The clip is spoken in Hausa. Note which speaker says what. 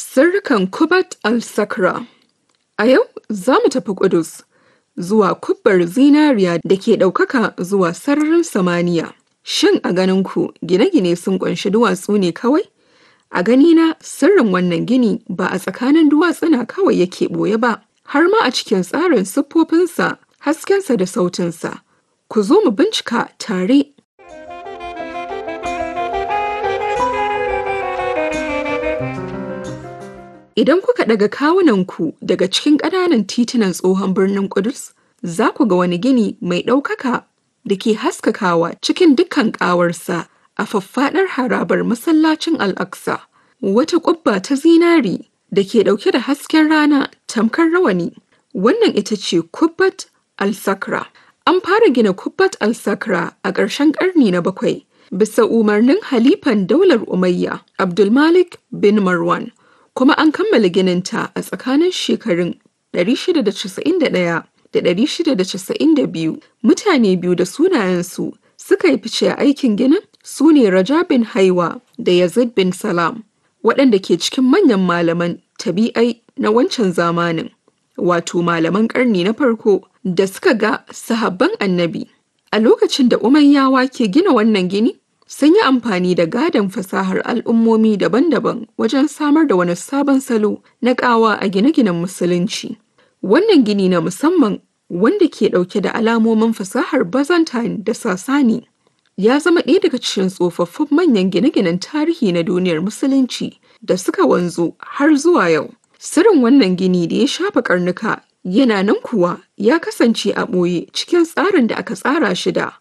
Speaker 1: Sirrikan Kubat al-Sakra A yau za mu tafi Ƙudus, zuwa kubbar zinariya da ke ɗaukaka zuwa sararin samaniya. Shin a ganinku gine-gine sun ƙunshi duwatsu ne kawai? A ganina sirrin wannan gini ba a tsakanin duwatsuna kawai yake ɓoye ba, har ma a cikin tsarin siffofinsa, haskensa da sautinsa. Ku zo mu bincika tare. Idan kuka daga kawunanku daga cikin ƙananan titunan tsohon birnin Ƙudus, za ku ga wani gini mai ɗaukaka da ke haskakawa cikin dukkan ƙawarsa a faffaɗar harabar masallacin Al-Aqsa. Wata ƙubba ta zinari da ke ɗauke da hasken rana tamkar rawani. Wannan ita ce Kubbat al-Sakra. An fara gina Kubbat al-Sakra a ƙarshen ƙarni na bakwai bisa umarnin halifan daular Umayya Abdulmalik bin Marwan. kuma an kammala gininta a tsakanin shekarun 691 da 692 mutane biyu da sunayensu suka yi fice a aikin ginin su ne Raja bin Haiwa da Yazid bin Salam waɗanda ke cikin manyan malaman tabi'ai na wancan zamanin wato malaman ƙarni na farko da suka ga sahabban annabi a lokacin da umayyawa ke gina wannan gini sun yi amfani da gadon fasahar al'ummomi daban-daban wajen samar da wani sabon salo na ƙawa a gine-ginen musulunci. Wannan gini na musamman wanda ke ɗauke da alamomin fasahar Byzantine da Sasani ya zama ɗaya daga cikin tsofaffin manyan gine-ginen tarihi na duniyar musulunci da suka wanzu har zuwa yau. Sirrin wannan gini da ya shafa karnuka yana nan kuwa ya kasance a ɓoye cikin tsarin da aka tsara shi da